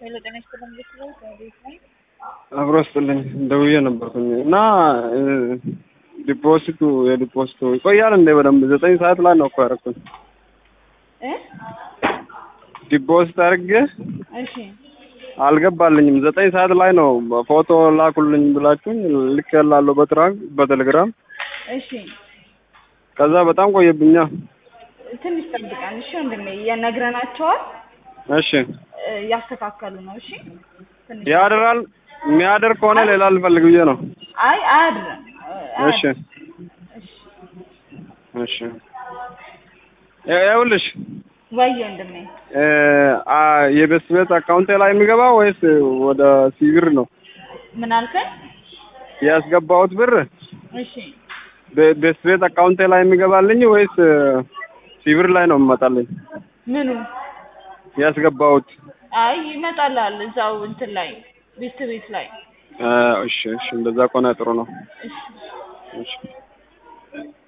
ሄሎ ጤና ይስጥልኝ እንዴት ነው? ከቤት ነኝ። አብሮ ስጥልኝ ደውዬ ነበርኩኝ እና ዲፖዚቱ የዲፖዚቱ ይቆያል እንዴ? በደንብ ዘጠኝ ሰዓት ላይ ነው እኮ ያደረኩኝ። እ ዲፖዚት አድርጌ እሺ አልገባልኝም። ዘጠኝ ሰዓት ላይ ነው ፎቶ ላኩልኝ ብላችሁኝ ልክ ያላለሁ በትራክ በቴሌግራም እሺ ከዛ በጣም ቆየብኛ። ትንሽ ጠብቀን እሺ ወንድሜ የነግረናቸዋል እሺ እ እያስተካከሉ ነው እሺ ትንሽ ያድራል። የሚያድር ከሆነ ሌላ ልፈልግ ብዬ ነው። አይ አያድርም እ እሺ አያድርም። እሺ እሺ ይኸውልሽ ወይ ወንድሜ እ አ የቤት ቤት አካውንቴ ላይ የሚገባ ወይስ ወደ ሲቪር ነው ምን አልከኝ? ያስገባሁት ብር እሺ በ- ቤት ቤት አካውንቴ ላይ የሚገባልኝ ወይስ ሲቪር ላይ ነው የሚመጣልኝ? ምኑ ያስገባሁት አይ ይመጣላል እዛው እንትን ላይ ቤት ቤት ላይ እ እሺ እሺ እንደዛ ከሆነ ጥሩ ነው። እሺ እሺ